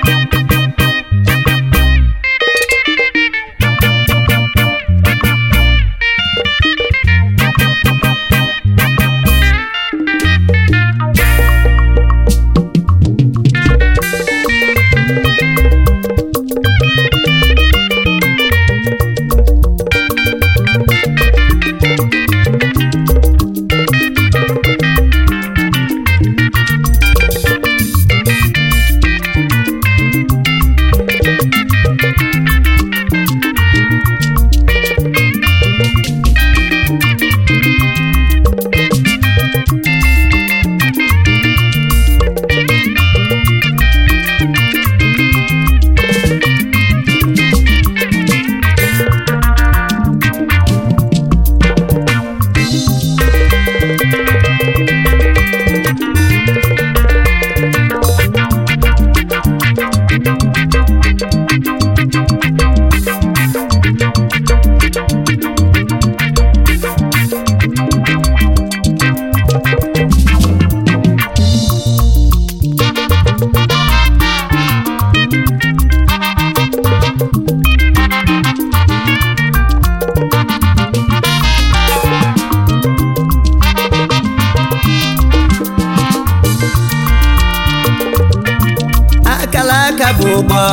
akala aka bụ ụgbọ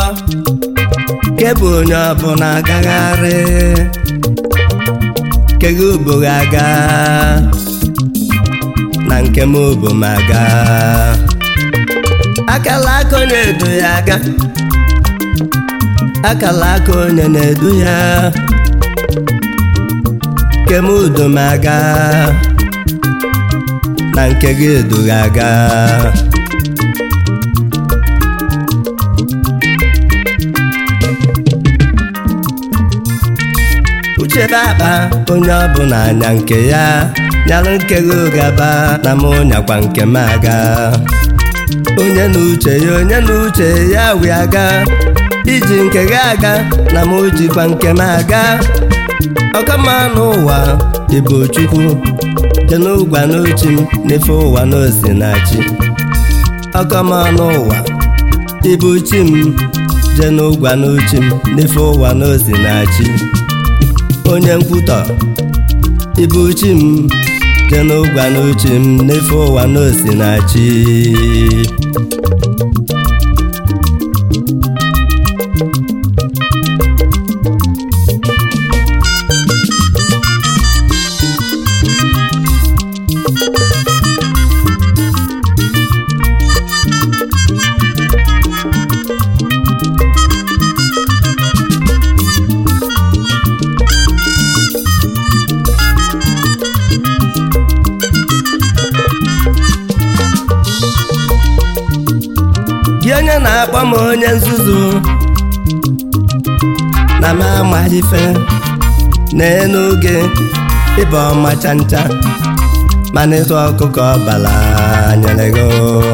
kebụ onye ọbụla agagharị keghe ugboro aga na nke m obo m aga akala aka onye edu ya aga akala aka onye na-edu ya kem udo m aga na nke gị edu ya aga uchebe akpa onye ọbụla anya nke ya nyalụ nke gị ụgaba na mụ nyakwa nke m aga onye na uche ya onye na uche ya wee aga iji nke gị aga na mụ jikwa nke m aga ọkama n'ụwa ịbụ chukwu je n'ụgwa n'ochi m n'efe ụwa n'ozi na chi ọkama n'ụwa ịbụ chi m je n'ụgwa n'ochi m n'efe ụwa n'ozi na chi onye nkwutọ ịbụ chi m je n'ụgwa n'uche m n'efe ụwa n'osi na chi gị onye na-akpọ m onye nzuzu na m amaghị ife n'elu oge ịba ọma chancha mana ịtụ ọkụkọ ọbala nyere gị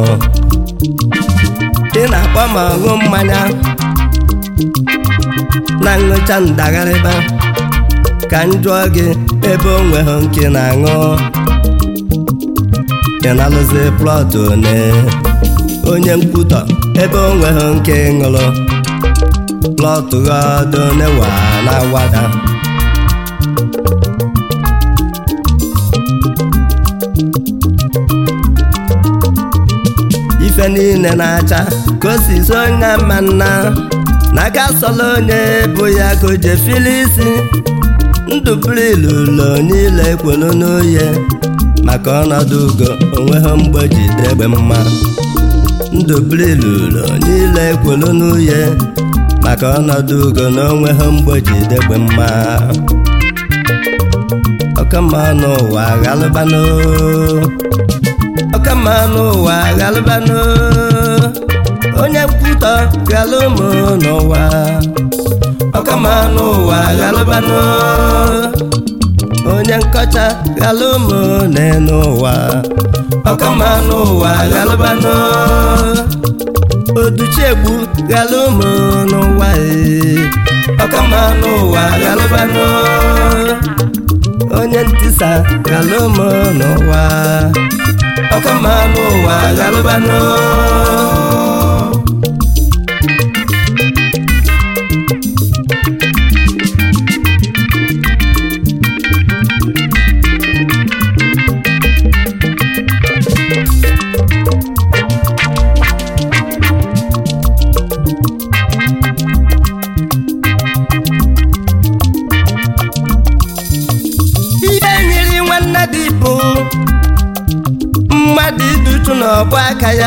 ị na-akpọ m ọṅụ mmanya na ṅụcha ndagharịba ka m jụọ gị ebe o nweghị nke na-aṅụ ị na-alụzi plọt one onye nkwutọ ebe o nweghị nke ṅụrụ plọtụ ghọdụ newa na-awada ife niile na-acha ka o si so onye ma nna n'aka sọla onye bụ ya ka o je fili isi ndụ bụrụ ilulo niile kwelu n'oye maka ọnọdụ ugo onweghị mgbe jide egbe mma ndụ bụrụ ilulo niile kwelu n'uye maka ọnọdụ ugo na onweghị mgbe jide egbe mma ọkama n'ụwa ghalụbanụ ọkama n'ụwa ghalụbanụ onye nkwutọ ghalụ ụmụ n'ụwa ọkama n'ụwa ghalụbanụ onye nkọcha ghalụ ụmụ n'elu ụwa ọkama n'ụwa ghalụbanụ oduchiegbu ghalụ ụmụ n'ụwa ee ọkama n'ụwa ghalụbanụ onye ntisa ghalụ ụmụ n'ụwa ọkama n'ụwa ghalụbanụ aka ya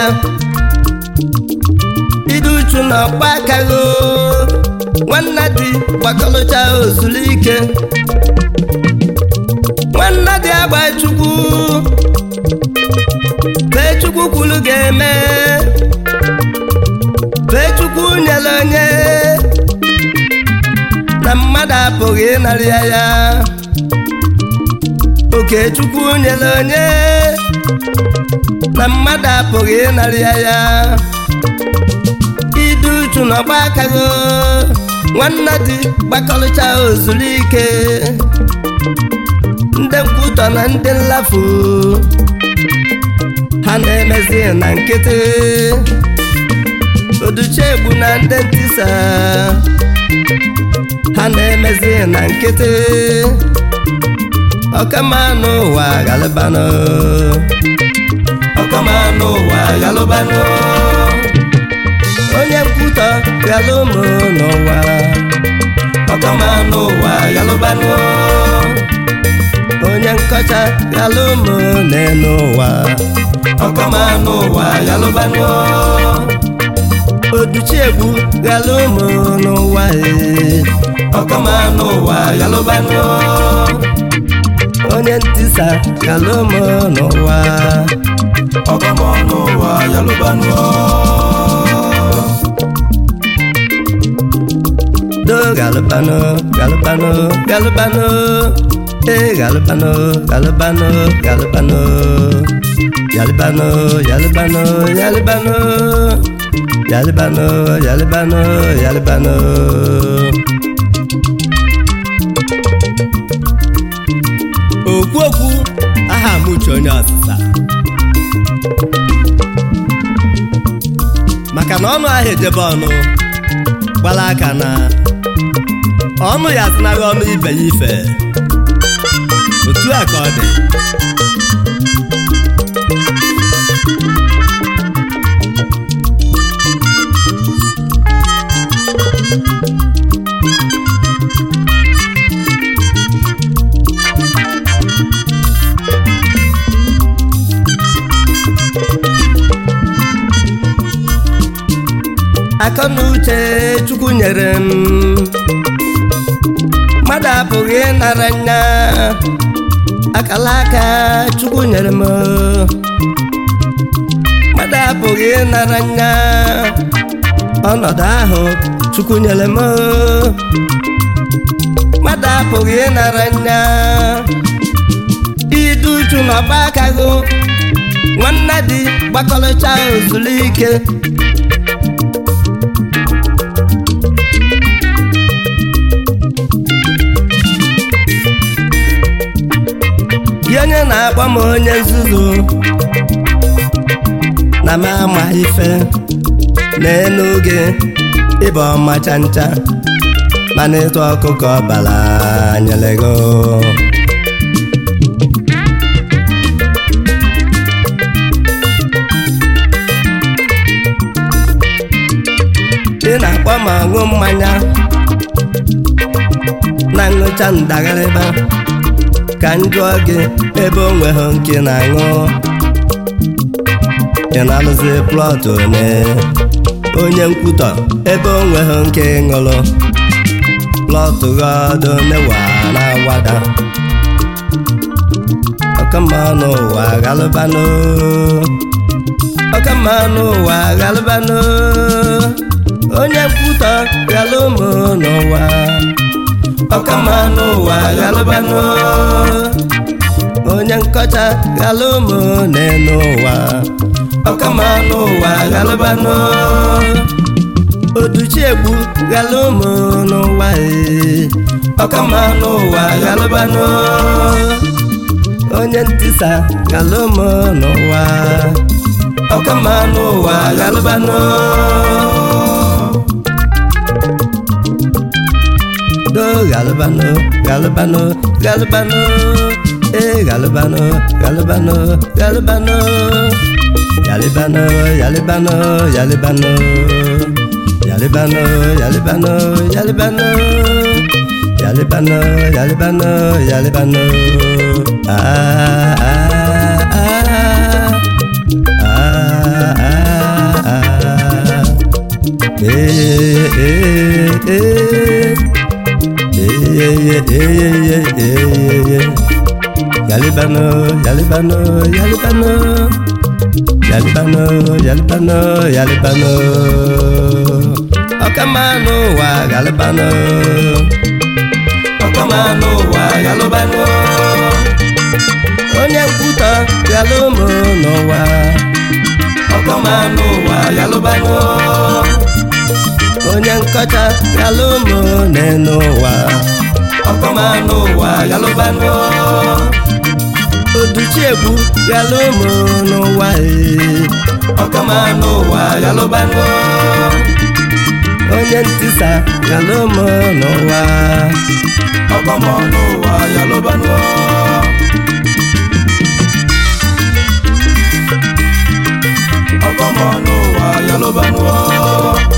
idu uchu na ọkpa aka gị nwanna di gbakọlụcha ozuru ike nwanna di agba chukwu fee chukwu kwuru ga-eme fee chukwu nyere onye na mmadụ apụghị ịnarị ya ya oke chukwu nyere onye na mmadụ apụghị ịnarị ya ya idu uchu na ọgba aka gị nwanna di gbakọrịcha ozuru ike ndị nkwutọ na ndị nlafu ha na-emezi na nkịtị oduchegbu na ndị ntisa ha na-emezi na nkịtị ọkamanụ ụwa galụbanụ ọkamanụ ụwa galụbanụ onye nkwutọ galụ ụmụ n'ụwa ọkamanụ ụwa galụbanụ onye nkọcha galụ ụmụ n'elu ụwa ọkamanụ ụwa galụbanụ oduchiegbu galụ ụmụ n'ụwa ee ọkamanụ ụwa galụbanụ onye ntisa galụ ụmụ n'ụwa ọkamanụ ụwa yalụbanụ do galụbanụ galụbanụ galụbanụ ee galụbanụ galụbanụ galụbanụ yalịbanụ yalịbanụ yalịbanụ yalịbanụ yalịbanụ yalịbanụ okwu okwu aha m uche onye ọsịsa maka na ọnụ ahụ ejebe ọnụ gbara aka na ọnụ ya asịnaghị ọnụ ibe ya ife otu a ka ọ dị akọ na uche chukwu nyere m mmadụ apụghị ịnara nya akala aka chukwu nyere m mmadụ apụghị ịnara nya ọnọdụ ahụ chukwu nyere m mmadụ apụghị ịnara nya idu uchu na ọgba aka gị nwanne di gbakọrịcha ozuru ike gị onye na-akpọ m onye nzuzu na m ama ife n'elu gị ịba ọmacha ncha mana ịtụ ọkụkọ ọbara nyere gị ị na-akpọ m ọṅụ mmanya na ṅụcha ndagharịba ka m jụọ gị ebe o nweghị nke na-aṅụ ị na-alụzi plọt one onye nkwutọ ebe o nweghị nke ṅụrụ plọt ghọdụ newa na-awada ọkamanụ ụwa galụbanụ ọkamanụ ụwa galụbanụ onye nkwutọ galụ ụmụ n'ụwa ọkamanụ ụwa galụbanụ onye nkọcha galụ ụmụ n'elu ụwa ọkamanụ ụwa galụbanụ oduchiegbu galụ ụmụ n'ụwa ee ọkamanụ ụwa galụbanụ onye ntisa galụ ụmụ n'ụwa ọkamanụ ụwa galụbanụ do galbano galbano galbano eh galbano galbano galbano yalibano yalibano yalibano yalibano yalibano yalibano yalibano yalibano yalibano ah ah ah ah Ee, ee, ee. Ee, ee, ee, ee, ee. Yalibano, yalibano, yalibano. Yalibano, yalibano, yalibano. Ọkamanụ ụwa yalibano. ọkamanụ ụwa yalụbanụ Onye nkwutọ yalụmụ n'ụwa. ọkamanụ ụwa yalụbanụ Onye nkọcha yalụmụ n'enu ụwa. ọkamanụ ụwa yalụbanụ Oduchiegbu yalụmụ n'ụwa. ee. ọkamanụ ụwa yalụbanụ Onye ntisa yalụmụ n'ụwa. ọkamanụ ụwa yalụbanụ ọkamanụ ụwa yalụbanụ